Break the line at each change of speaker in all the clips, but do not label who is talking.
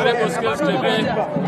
Karibu Skills TV.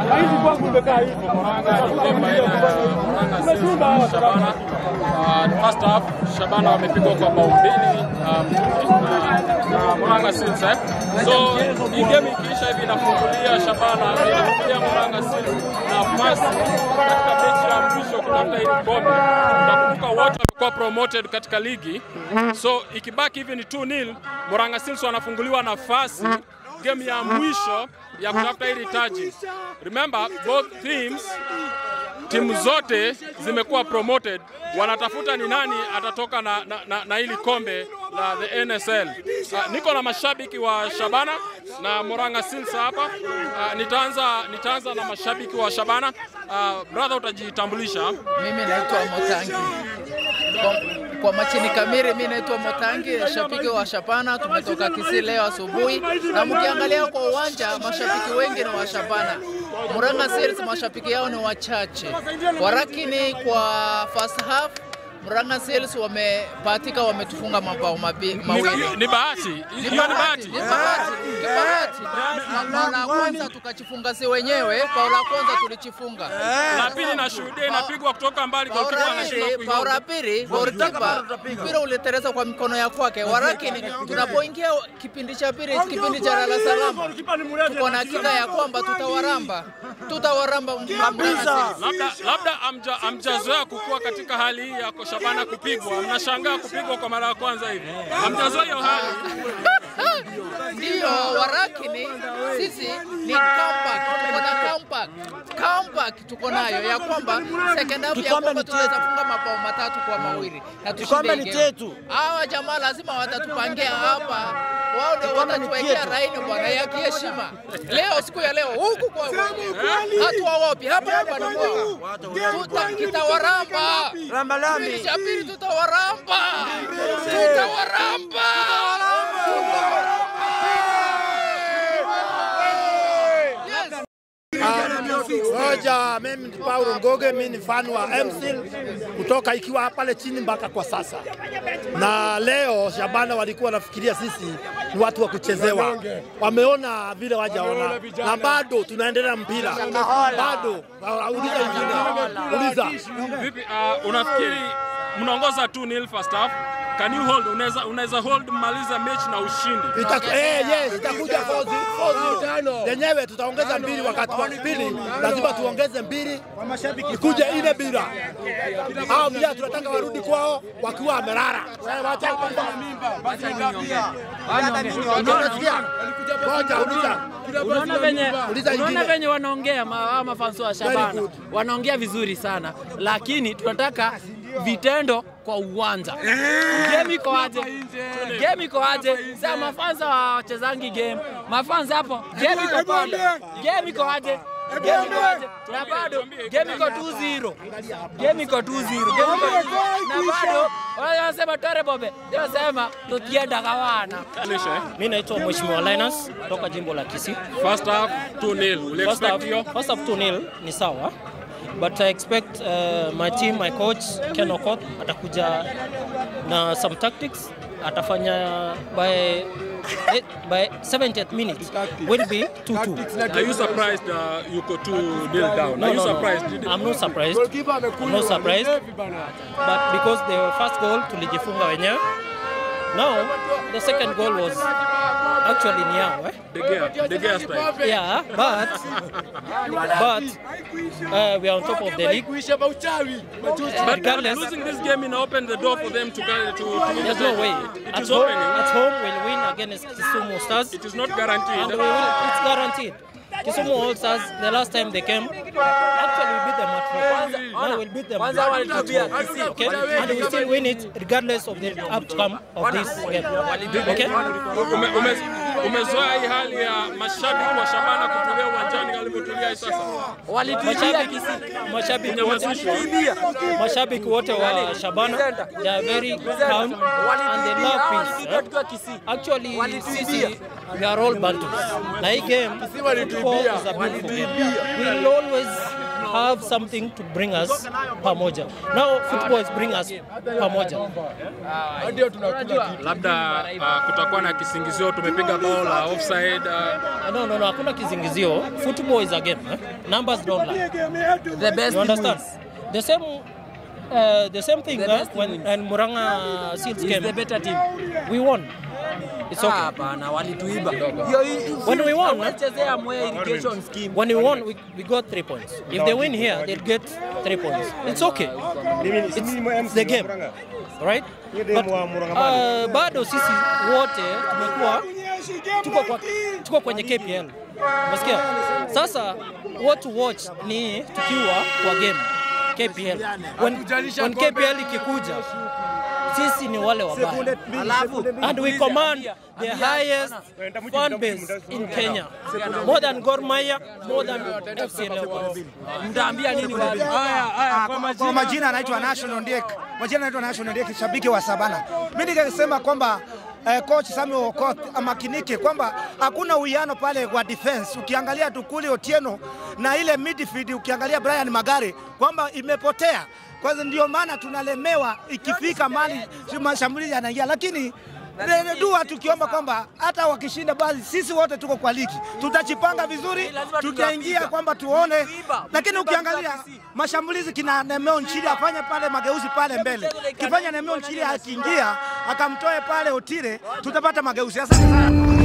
Shabana. Uh, first half Shabana wamepigwa kwa bao mbili um, na Murang'a Seals eh. So hii game ikiisha hivi inafungulia Shabana, inafungulia Murang'a Seals nafasi katika mechi ya mwisho kutafuta hili kombe. Nakumbuka wote wamekuwa promoted katika ligi, so ikibaki hivi ni 2-0, Murang'a Seals wanafunguliwa nafasi game ya mwisho ya kutafuta hili taji. Remember both teams timu zote zimekuwa promoted, wanatafuta ni nani atatoka na, na, na, na hili kombe la the NSL. Uh, niko na mashabiki wa Shabana na Murang'a Seals hapa. Uh, nitaanza nitaanza na mashabiki wa Shabana. Uh, brother utajitambulisha.
Mimi naitwa Motangi. Kwa, kwa machini kamili, mimi naitwa Motangi, shabiki wa Shapana. Tumetoka Kisii leo asubuhi, na mkiangalia kwa uwanja mashabiki wengi ni wa Shapana. Murang'a Seals mashabiki yao ni wachache, warakini kwa first half Murang'a Seals wamebahatika, wametufunga mabao mabi-
Ni,
mawili.
ni bahati hiyo, ni bahati.
Ni bahati, ni bahati. Na bao la kwanza tukachifunga si wenyewe, bao la kwanza tulichifunga.
La pili nashuhudia inapigwa kutoka mbali,
Bao
goalkeeper
la
anashindwa
pili, bao
kuiona.
la pili, goalkeeper mpira ulitereza kwa mikono ya kwake. Warakini, tunapoingia kipindi cha pili, kipindi cha lala salama, tuko na hakika ya kwamba tutawaramba, tutawaramba Murang'a Seals.
Labda labda amja, amjazoea kukua katika hali hii ya Shabana kupigwa, mnashangaa kupigwa kwa mara ya kwanza hivi, amjazoea hiyo hali.
Ndio, warakini sisi ni comeback, tuko na comeback. Comeback tuko nayo ya kwamba second half ya
Kikombe
kwamba
ni
tunaweza
chetu.
funga mabao matatu kwa mawili na
Kikombe
tushinde
ni
hii game.
chetu.
Hawa jamaa lazima watatupangia hapa, wao ndio
Kikombe ni
watatuwekea
chetu.
raini bwana ya kiheshima. Leo siku ya leo huku kwa hatuwaopi hapa hapa ni kwao, Tuta- kitawaramba
Ramba lami.
Kipindi cha pili tutawaramba, tutawaramba, Yes.
Moja, mimi ni Paulo Ngoge, mimi ni fan wa MSIL kutoka ikiwa pale chini mpaka kwa sasa. Na leo Shabana walikuwa wanafikiria sisi ni watu wa kuchezewa, wameona vile wajaona, na bado tunaendelea mpira bado. Ah, Uliza ingine, uliza
Vipi, uh, unafikiri mnaongoza 2-0 first half? Can you hold, unaweza unaweza hold mmaliza mechi na ushindi?
Ita- eh, yes, itakuja fozi fozi yenyewe, tutaongeza mbili wakati wa pili, lazima tuongeze mbili ikuje ile bila hao pia tunataka warudi kwao wakiwa wamelala. Eh, wacha kwanza. Unasikia? Ngoja, uliza.
Unaona venye,
Uliza
unaona
ingine.
venye wanaongea ma- hawa mafansi wa Shabana
good.
wanaongea vizuri sana, lakini tunataka vitendo kwa uwanja. Game iko aje? Game iko aje? Sasa mafansa wachezangi game, mafansa hapo, game iko pale, game iko aje? Game iko aje? Na bado game iko 2-0, game iko 2-0, game iko na bado wanasema tore bobe, wanasema tukienda kawana
Lisha, eh?
Mi naitwa Mheshimiwa Linus toka jimbo la Kisii.
First half 2-0. Uli
First half,
expect hiyo?
first half 2-0 ni sawa, but I expect uh, my team, my coach Ken Okoth atakuja na some tactics, atafanya by eh, by 70th minute will be 2-2.
Are you surprised uh, you go 2-0 down?
No,
Are you
no, no.
surprised? Did-
I'm not surprised. I'm not surprised. But because the first goal tulijifunga wenyewe. Now the second goal was actually ni yao eh?
De Gea, De Gea style.
Yeah, but but uh, we are on top of the league.
But
Regardless,
losing this game in open the door for them to go to, to win
there's
the
no
title.
way.
It
At
is
home,
opening.
at home we'll win against Kisumu Stars,
It is not
and
guaranteed.
we will, it's guaranteed. Kisumu All Stars, the last time they came, actually we beat them at home. Now we'll beat them at home. Okay, and we still win it regardless of the outcome of this game. Okay.
Ume, ume, umezoea hii hali ya mashabiki wa Shabana kutulia uwanjani walivyotulia hii sasa.
Mashabiki, mashabiki wote, mashabiki wote wa Shabana they are very calm and they love peace. eh? Actually, sisi we are all Bantus. Na hii game football is a beautiful game. We will always have something to bring us pamoja. Now football is bring us pamoja.
Labda uh, kutakuwa na kisingizio tumepiga bao la offside. Uh,
No, no, no, hakuna kizingizio. Football is a game. Eh? Numbers don't lie.
The best
You understand?
wins.
The same, uh, the same thing
The
uh,
best
when
wins.
when Muranga Seals
Is
came.
the better team.
We won. It's okay.
Hapana, walituiba. Hiyo hii-
When we won, eh?
Wamechezea Mwea irrigation scheme.
When we won, we, we got three points. If they win here, they'll get three points. It's okay. It's, it's the game, right? But, uh, bado sisi wote tumekuwa tuko, kwa, tuko kwenye KPL. Unasikia? Sasa what to watch ni tukiwa kwa game KPL. When, when KPL ikikuja sisi ni wale wabaya.
Alafu
And we command the highest fan base in Kenya. More than Gor Mahia, more than FC Leopards.
mtaambia nini watu?
Ah, kwa, kwa majina anaitwa National Ndiek. Majina anaitwa National Ndiek, shabiki wa Sabana. Mimi ningesema kwamba eh, coach Samuel Okot amakinike kwamba hakuna uwiano pale wa defense. Ukiangalia Tukuli Otieno na ile midfield, ukiangalia Brian Magare kwamba imepotea. Kwa hiyo ndio maana tunalemewa ikifika mali mashambulizi yanaingia, lakini ne- dua tukiomba kwamba hata wakishinda basi sisi wote tuko kwa ligi, tutachipanga vizuri, tutaingia kwamba tuone, lakini ukiangalia mashambulizi kina Nemeo Nchili afanye pale mageuzi pale mbele, kifanya Nemeo Nchili akiingia akamtoe pale Otire, tutapata mageuzi. Asante sana.